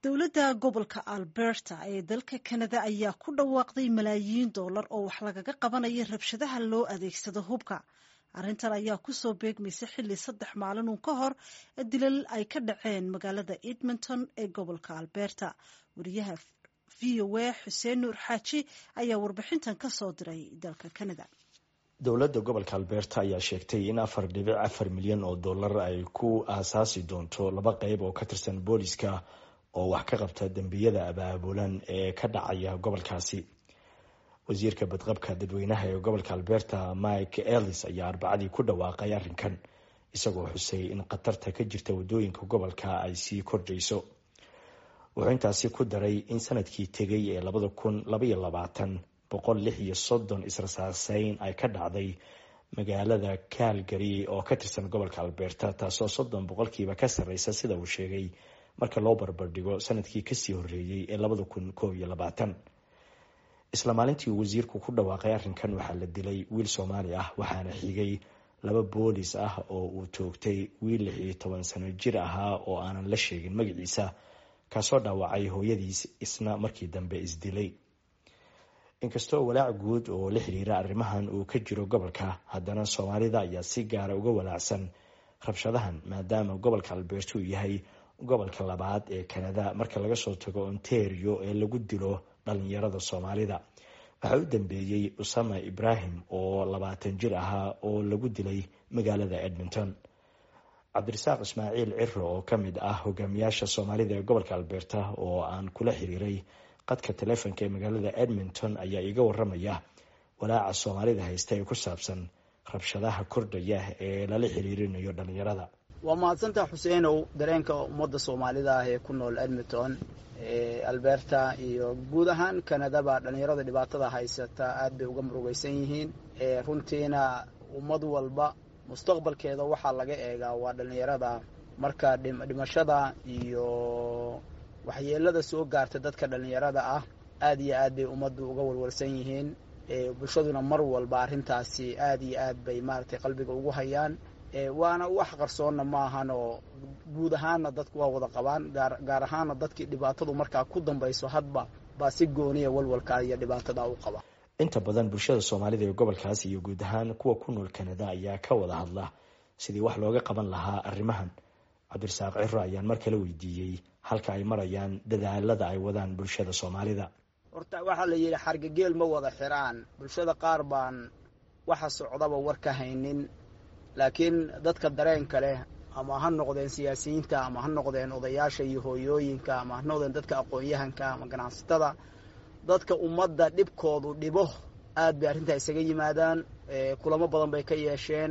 dowladda gobolka alberta ee dalka kanada ayaa ku dhawaaqday malaayiin doolar oo wax lagaga qabanaya rabshadaha loo adeegsado hubka arrintan ayaa kusoo beegmaysa xilli saddex maalinun ka hor dilal ay ka dhaceen magaalada edmonton ee gobolka alberta wariyaha v o a xuseen nuur xaaji ayaa warbixintan ka soo diray dalka kanada dowladda gobolka alberta ayaa sheegtay in afar dhibic afar milyan oo dollar ay ku aasaasi doonto laba qeyb oo ka tirsan booliska oo wax ka qabta dembiyada abaabulan ee ka dhacaya gobolkaasi wasiirka badqabka dadweynaha ee gobolka alberta mike ellis ayaa arbacadii ku dhawaaqay arrinkan isagoo xusay in khatarta ka jirta wadooyinka gobolka ay sii kordhayso wuxuu intaasi ku daray in sanadkii tegay ee labada kun labaiyo labaatan boqol lix iyo soddon israsaaseyn ay ka dhacday magaalada calgary oo ka tirsan gobolka alberta taasoo soddon boqolkiiba ka sarreysa sida uu sheegay marka loo barbardhigo sanadkii kasii horeeyey ee labada kun koob iyo labaatan isla maalintii uu wasiirku ku dhawaaqay arrinkan waxaa la dilay wiil soomaali ah waxaana xigay laba boolis ah oo uu toogtay wiil lix iyo toban sano jir ahaa oo aanan la sheegin magaciisa kaasoo dhaawacay hooyadiis isna markii dambe isdilay inkastoo walaac guud oo la xiriira arrimahan uu ka jiro gobolka haddana soomaalida ayaa si gaara uga walaacsan rabshadahan maadaama gobolka alberta uu yahay gobolka labaad ee kanada marka laga soo tago ontario ee lagu dilo dhalinyarada soomaalida waxaa u dambeeyey usama ibrahim oo labaatan jir ahaa oo lagu dilay magaalada edmonton cabdirasaaq ismaaciil ciro oo ka mid ah hogaamiyaasha soomaalida ee gobolka alberta oo aan kula xiriiray qadka taleefonka ee magaalada edmonton ayaa iga waramaya walaaca soomaalida haysta ee ku saabsan rabshadaha kordhaya ee lala xiriirinayo dhalinyarada waa mahadsantaa xuseenow dareenka ummadda soomaalida ah ee ku nool edmonton alberta iyo guud ahaan kanadaba dhalinyarada dhibaatada haysata aad bay uga murugaysan yihiin runtiina ummad walba mustaqbalkeeda waxaa laga eegaa waa dhalinyarada marka dhimashada iyo waxyeelada soo gaarta dadka dhalinyarada ah aad iyo aad bay ummaddu uga walwalsan yihiin bulshaduna mar walba arrintaasi aad iyo aad bay maaragtay qalbiga ugu hayaan waana wax qarsoonna maahan oo guud ahaanna dadku waa wada qabaan gaar ahaanna dadkii dhibaatadu markaa ku dambayso hadba baa si gooniya walwalka iyo dhibaatada u qaba inta badan bulshada soomaalida ee gobolkaas iyo guud ahaan kuwa ku nool kanada ayaa ka wada hadla sidii wax looga qaban lahaa arrimahan cabdirasaaq ciro ayaan mar kale weydiiyey halka ay marayaan dadaalada ay wadaan bulshada soomaalida horta waxaa la yidhi xargageel ma wada xiraan bulshada qaar baan waxa socdaba war ka haynin laakiin dadka dareenka leh ama ha noqdeen siyaasiyiinta ama ha noqdeen odayaasha iyo hooyooyinka ama ha noqdeen dadka aqoon-yahanka ama ganacsatada dadka ummadda dhibkoodu dhibo aad bay arrintaa isaga yimaadaan kulamo badan bay ka yeesheen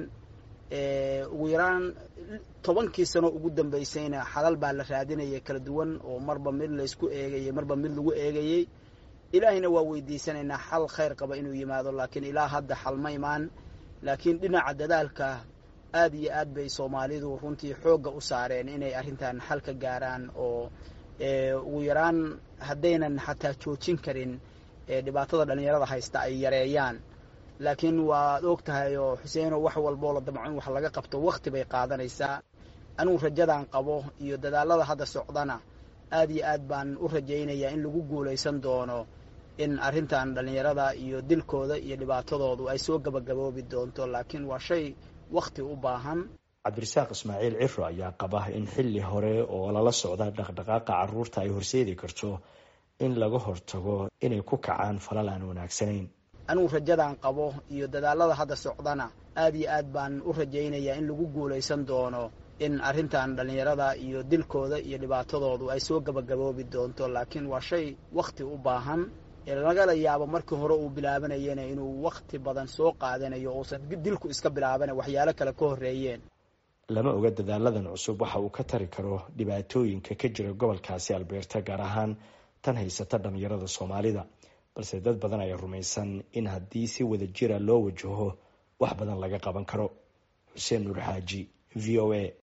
ugu yaraan tobankii sano ugu dambaysayna xalal baa la raadinaya kala duwan oo marba mid laysku eegayey marba mid lagu eegayey ilaahayna waa weydiisanaynaa xal khayr qaba inuu yimaado laakiin ilaa hadda xal ma imaan laakiin dhinaca dadaalka aad iyo aad bay soomaalidu runtii xoogga u saareen inay arrintan xal ka gaaraan oo ugu yaraan haddaynan xataa joojin karin dhibaatada dhallinyarada haysta ay yareeyaan laakiin waad og tahay oo xuseeno wax walboo la damco in wax laga qabto wakti bay qaadanaysaa anugu rajadan qabo iyo dadaalada hadda socdana aad iyo aad baan u rajaynayaa in lagu guulaysan doono in arrintan dhallinyarada iyo dilkooda iyo dhibaatadoodu ay soo gabagaboobi doonto laakiin waa shay wakhti u baahan cabdirasaaq ismaaciil ciro ayaa qaba in xilli hore oo lala socda dhaqdhaqaaqa caruurta ay horseedi karto in laga hortago inay ku kacaan falal aan wanaagsanayn anugu rajadan qabo iyo dadaalada hadda socdana aad iyo aad baan u rajaynayaa in lagu guulaysan doono in arrintan dhallinyarada iyo dilkooda iyo dhibaatadoodu ay soo gabagaboobi doonto laakiin waa shay wakhti u baahan lagala yaabo markii hore uu bilaabanayana inuu wakhti badan soo qaadanayo uusan dilku iska bilaabana waxyaalo kale ka horreeyeen lama oga dadaaladan cusub waxa uu ka tari karo dhibaatooyinka ka jira gobolkaasi albeerta gaar ahaan tan haysata dhalinyarada soomaalida balse dad badan ayaa rumaysan in haddii si wada jira loo wajaho wax badan laga qaban karo xuseen nuur xaaji v o a